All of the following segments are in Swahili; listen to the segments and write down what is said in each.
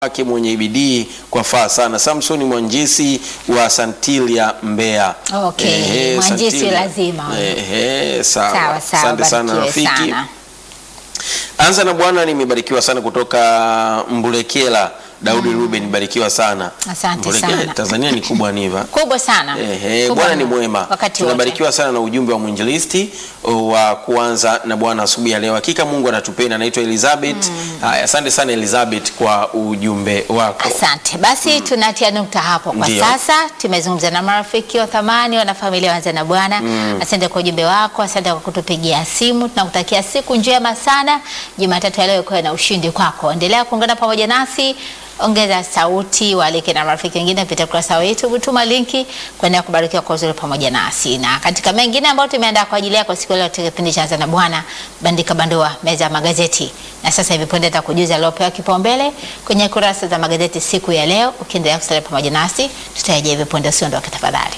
wake mwenye bidii kwa faa sana. Samson Mwanjisi wa Santilia Mbeya. Okay, Ehe, Mwanjisi Santilia. lazima. Ehe, sawa. Sawa sawa, Asante sana barikiwe rafiki. sana. Anza na Bwana, nimebarikiwa sana kutoka Mbulekela. Daudi Ruben, barikiwa sana. Asante Mbulekela, sana. Tanzania ni kubwa niva. Kubwa sana. Ehe, Kubwa Bwana ni mno. mwema. Wakati wote. Tunabarikiwa sana na ujumbe wa mwinjilisti wa kuanza na Bwana asubuhi ya leo. Hakika Mungu anatupenda. Naitwa Elizabeth. Haya, asante sana Elizabeth kwa ujumbe wako. Asante. Basi tunatia nukta hapo kwa Ndiyo. sasa. Tumezungumza na marafiki wa thamani, wanafamilia wanza na Bwana. Asante kwa ujumbe wako, asante kwa kutupigia simu. Tunakutakia siku njema sana. Jumatatu ya leo ikuwe na ushindi kwako. Endelea kuungana pamoja nasi. Ongeza sauti, waalike na marafiki wengine kupitia ukurasa wa YouTube, tuma linki kuendelea kubarikiwa kwa uzuri pamoja nasi. Na katika mengine ambayo tumeandaa kwa ajili yako siku ya leo, katika kipindi cha Anza na Bwana, bandika bandua meza ya magazeti. Na sasa hivi punde nitakujuza aliopewa kipaumbele kwenye kurasa za magazeti siku ya leo. Ukiendelea kusalia pamoja nasi, tutarejea hivi punde, usiondoke tafadhali.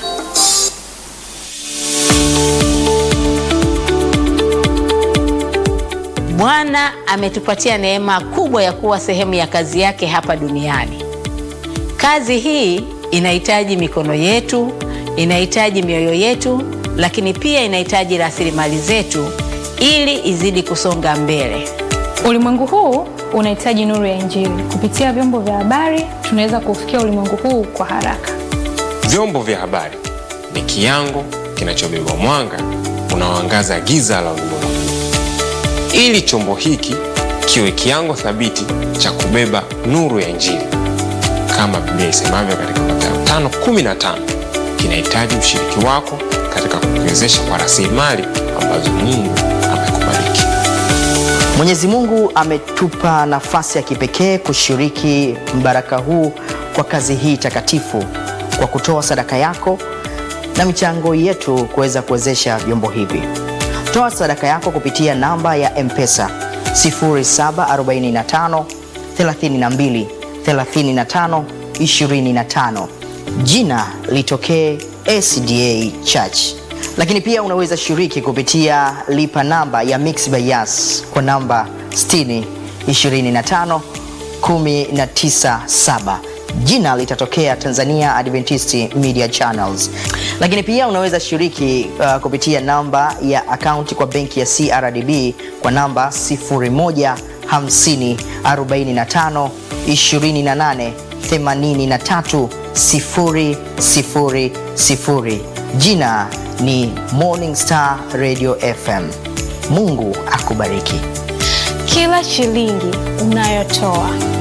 Bwana ametupatia neema kubwa ya kuwa sehemu ya kazi yake hapa duniani. Kazi hii inahitaji mikono yetu, inahitaji mioyo yetu, lakini pia inahitaji rasilimali zetu ili izidi kusonga mbele. Ulimwengu huu unahitaji nuru ya Injili. Kupitia vyombo vya habari, tunaweza kufikia ulimwengu huu kwa haraka. Vyombo vya habari ni kiango kinachobeba mwanga unaoangaza giza la ulimwengu. Ili chombo hiki kiwe kiango thabiti cha kubeba nuru ya Injili, kama Biblia isemavyo katika Mathayo 5:15, kinahitaji ushiriki wako katika kukiwezesha kwa rasilimali ambazo Mungu amekubariki. Mwenyezi Mungu ametupa nafasi ya kipekee kushiriki mbaraka huu kwa kazi hii takatifu kwa kutoa sadaka yako na michango yetu kuweza kuwezesha vyombo hivi. Toa sadaka yako kupitia namba ya M-Pesa 0745 32 35 25. Jina litokee SDA Church lakini pia unaweza shiriki kupitia lipa namba ya Mixx by Yas kwa namba 60 25 197. Jina litatokea Tanzania Adventist Media Channels. Lakini pia unaweza shiriki uh, kupitia namba ya akaunti kwa benki ya CRDB kwa namba 01 50 45 28 83 000. Jina ni Morning Star Radio FM. Mungu akubariki. Kila shilingi unayotoa